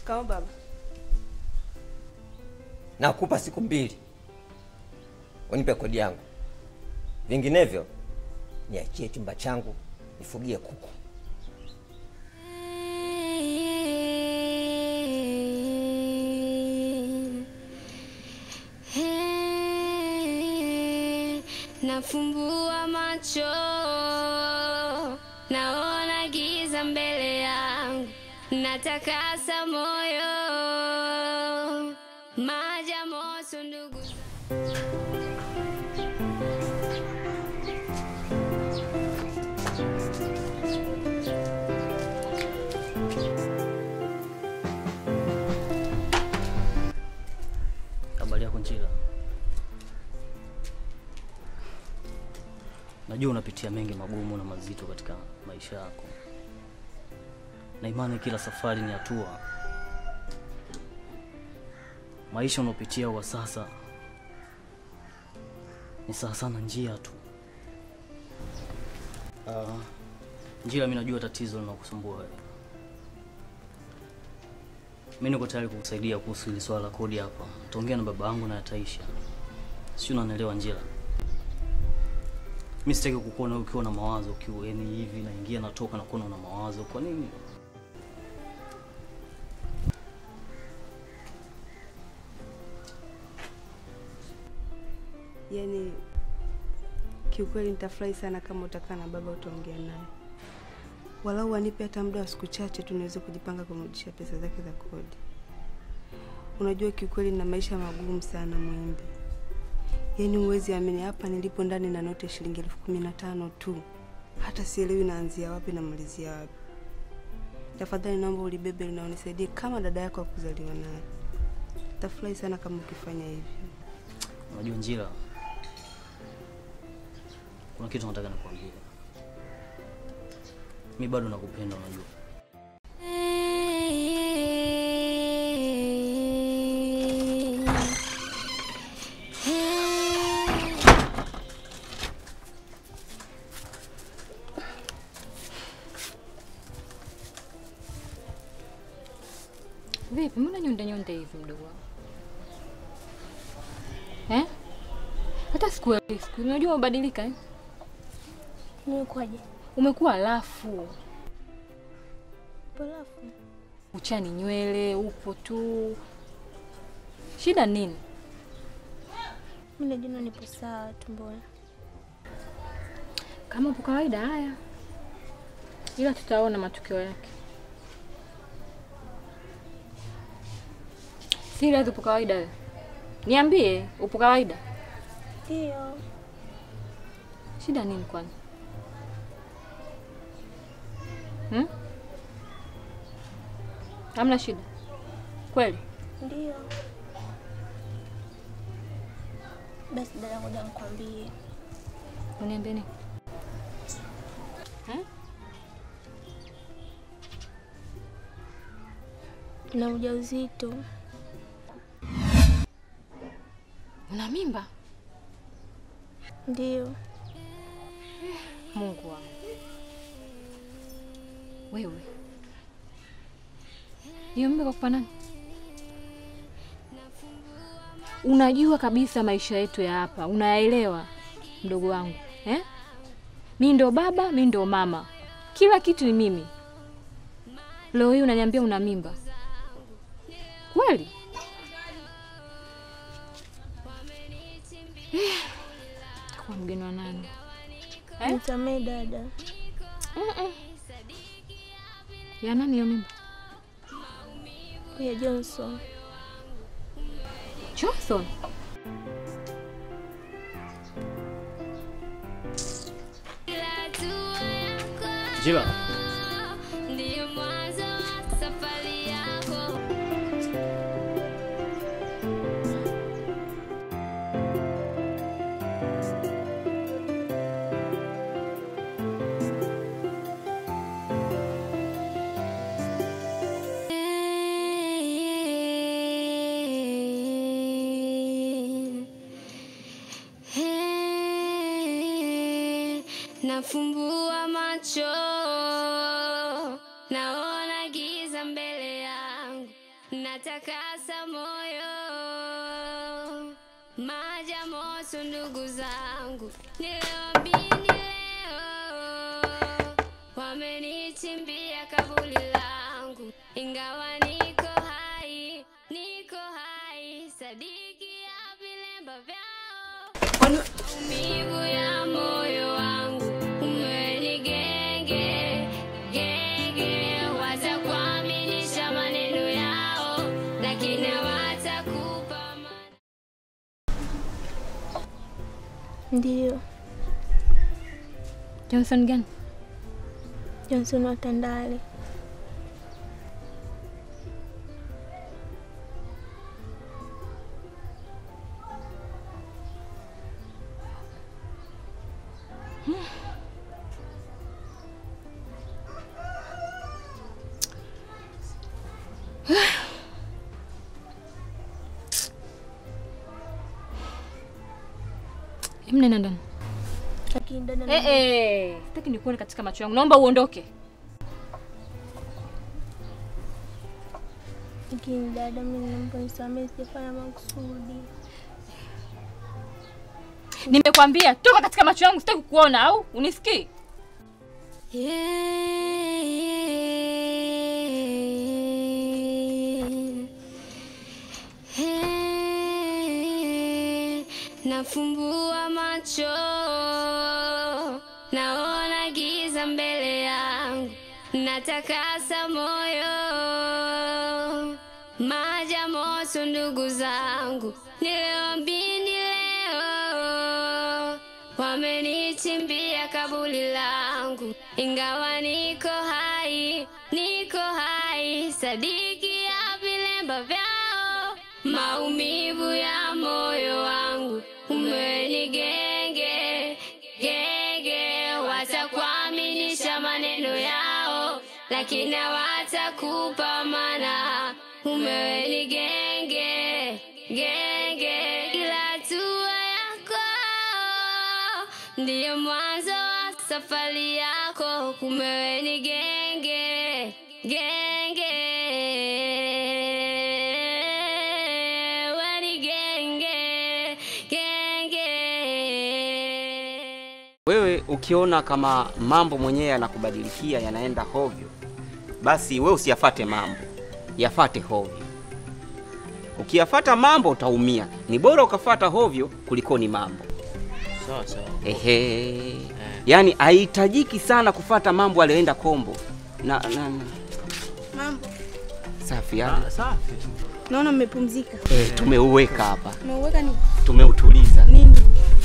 Shikamoo baba. Nakupa siku mbili unipe kodi yangu, vinginevyo niachie chumba changu nifugie kuku. Nafumbua macho naona giza mbele yangu, natakasa moyo maji ya moto ndugu Habari yako Njila, najua unapitia mengi magumu na mazito katika maisha yako, na imani kila safari ni hatua. Maisha unaopitia kwa sasa ni sawa sana njia tu. Uh, Njila, mi najua tatizo linakusumbua wewe. Mi niko tayari kukusaidia kuhusu hili swala la kodi hapa. Taongea na baba yangu na yataisha. Si unanielewa Njila? Mi sitaki kukuona ukiwa na mawazo ukiwa yani hivi naingia natoka na kuona una mawazo. Kwa nini? Yaani kiukweli nitafurahi sana kama utakaa na baba utaongea naye, walau anipe hata muda wa siku chache tu niweze kujipanga kumrudishia pesa zake za kodi. Unajua kiukweli na maisha magumu sana Mwembe, yaani huwezi amini, hapa nilipo ndani na noti ya shilingi elfu kumi na tano tu, hata sielewi naanzia wapi na malizia wapi. Tafadhali naomba ulibebe na unisaidie kama dada yako wa kuzaliwa naye. Tafurahi sana kama ukifanya hivyo. Unajua Njila, kuna kitu nataka nikwambie. Mi bado nakupenda, unajua. Vipi, mbona nyonde nyonde hivi mdogo wangu eh? Hata sikuelewi siku, unajua umebadilika eh? Nimekuwaje? Umekuwa lafu, Barafu. uchani nywele, upo tu, shida nini? Mimi najiona nipo sawa tu mbona. Kama upo kawaida, haya, ila tutaona matokeo yake. Serious, upo kawaida wewe? Niambie, upo kawaida? Ndio. Shida nini kwani? Hmm? Hamna shida kweli? Ndio. Basi dada, ngoja nikwambie. Uniambie nini? Na ujauzito. Una mimba? Ndio. Mungu wangu, wewe hiyo mimba kakupa nani? Unajua kabisa maisha yetu ya hapa, unayaelewa mdogo wangu eh? Mi ndo baba, mi ndo mama, kila kitu ni mimi. Leo hii unaniambia una mimba kweli? Eh, takuwa mgeni wa nani? Eh? Nisamee dada. Mm-mm. Ya nani hiyo mimba? Ya Johnson. Johnson. Njila, Ndiyo mwanzo wa safari yako. Nafumbua macho naona giza mbele yangu, natakasa moyo maja moto ndugu zangu niliwambini leo wamenichimbia kabuli langu ingawa niko hai niko hai sadiki ya vilemba vyao maumivu ya moyo wangu umweni genge genge watakuaminisha maneno yao lakini watakupa ma Ndiyo, Johnson gani? Johnson wa Tandale. Hebu nenda ndani. Lakini dada, Eh eh, sitaki nikuone katika macho yangu. Naomba uondoke. lakini dada, mimi naomba nisamehe, sijafanya makusudi. Nimekwambia toka katika macho yangu, sitaki kukuona au unisikii? Nafumbua macho, naona giza mbele yangu, natakasa moyo, maja moto ndugu zangu, niliwambini leo wamenichimbia kabuli langu, ingawa niko hai, niko hai, sadiki ya vilemba vyao, maumivu ya moyo wangu umeni genge genge, watakuaminisha maneno yao, lakini watakupa mana umeweni genge genge, kila hatua yako ndiyo mwanzo wa safari yako, kumeweni genge genge, weni genge genge. Wewe ukiona kama mambo mwenyewe yanakubadilikia yanaenda hovyo, basi we usiyafate mambo, yafate hovyo. Ukiyafata mambo utaumia. Ni bora ukafata hovyo kuliko ni mambo. Sawa sawa. Ehe, yaani haihitajiki sana kufata mambo aliyoenda kombo na, na, na. Mambo Safi yani. Ah, safi. naona mmepumzika, Eh, tumeuweka hapa, umeuweka nini tumeutuliza. nini?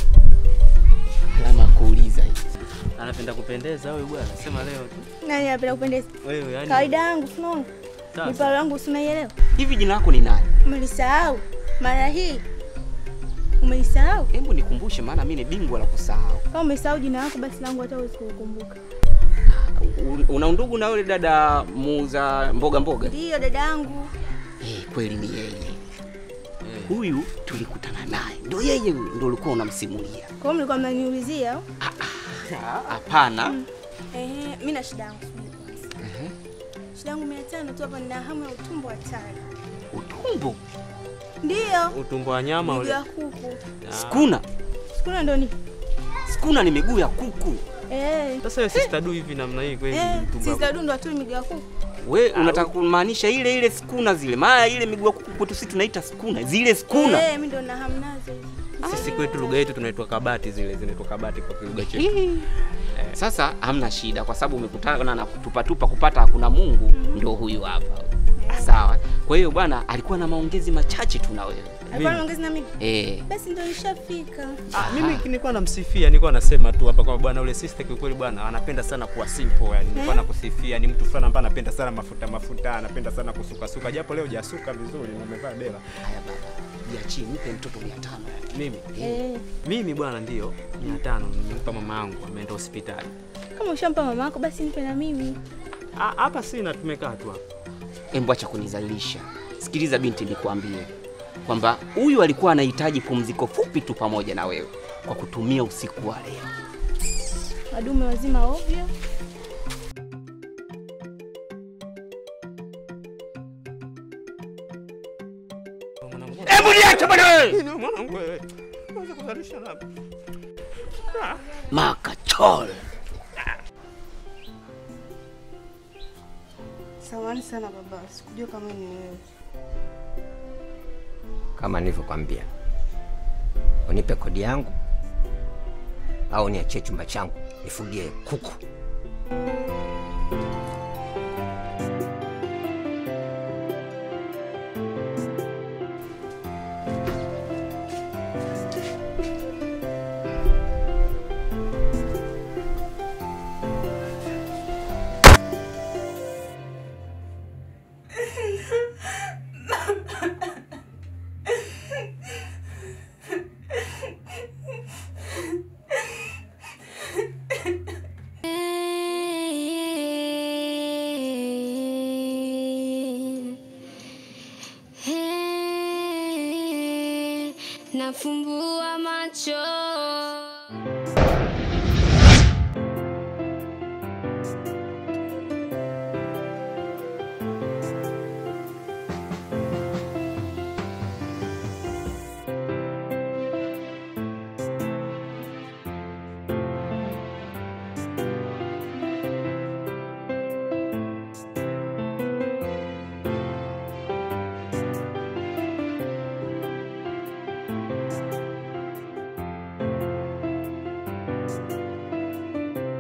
Alama ya kuuliza hii. Anapenda kupendeza huyu bwana. Sema leo tu. Nani anapenda kupendeza? Wewe yani. Kawaida yangu, unaona Sawa, mipalo yangu, si unaielewa? Hivi jina lako ni nani? Umelisahau mara hii, umelisahau? Hebu nikumbushe, maana mimi ni bingwa la kusahau. Kama umesahau jina lako, basi langu hata huwezi kukumbuka. Un- Una undugu na yule dada muuza mboga mboga? Ndiyo dada yangu. Eh, kweli ni yeye. Huyu tulikutana naye, ndo yeye huyu, ndo ulikuwa unamsimulia. Kwa hiyo mlikuwa mnaniulizia au? Hapana. Ehe, mimi na shida yangu. subiri kwanza. Shida yangu mia tano tu hapa, nina hamu ya utumbo hatari. Utumbo Ndiyo, Utumbo wa nyama miguu ule. ya kuku. skuna, Sikuna ndo ni skuna ni miguu ya kuku. eh, Sasa wewe sister du hivi namna hii kweli eh, utumbo. sisi ndo atu miguu ya kuku. We unataka kumaanisha ile ile skuna zile? Maana ile miguu ya kuku kwetu sisi tunaita skuna, zile skuna. Eh, mimi ndo nina hamu nazo hizo. Sisi kwetu lugha yetu tunaitwa kabati zile zinaitwa kabati kwa lugha chetu. Sasa hamna shida, kwa sababu umekutana na kutupatupa kupata hakuna Mungu, ndo huyu hapa. Sawa. Kwa hiyo bwana alikuwa na maongezi machache tu na wewe. Alikuwa anaongeza na mimi. Eh, Basi ndo nishafika. Ah, mimi nilikuwa namsifia, nilikuwa nasema tu hapa kwamba bwana ule sister kiukweli bwana anapenda sana kuwa simple yani. Nilikuwa nakusifia, ni mtu fulani ambaye anapenda sana mafuta mafuta, anapenda sana kusuka suka, japo leo hujasuka vizuri na umevaa dela. haya baba. Jiachie, nipe mtoto 500. Mimi Eh, mimi bwana ndio 500 nimempa mama yangu ameenda hospitali. kama ushampa mama yako basi nipe na mimi. Ah, hapa sina tumekaa tu hapa. Embo acha kunizalilisha. Sikiliza binti, nikuambie kwamba huyu alikuwa anahitaji pumziko fupi tu pamoja na wewe kwa kutumia usiku wa leo. Wadume wazima ovyo. Hebu niache bwana wewe. Nini mwanangu wewe? Unaweza kuzalisha na Makachol. Samahani sana baba, sikujua kama ni wewe. Kama nilivyokwambia, unipe kodi yangu au niachie chumba changu nifugie kuku. Nafumbua macho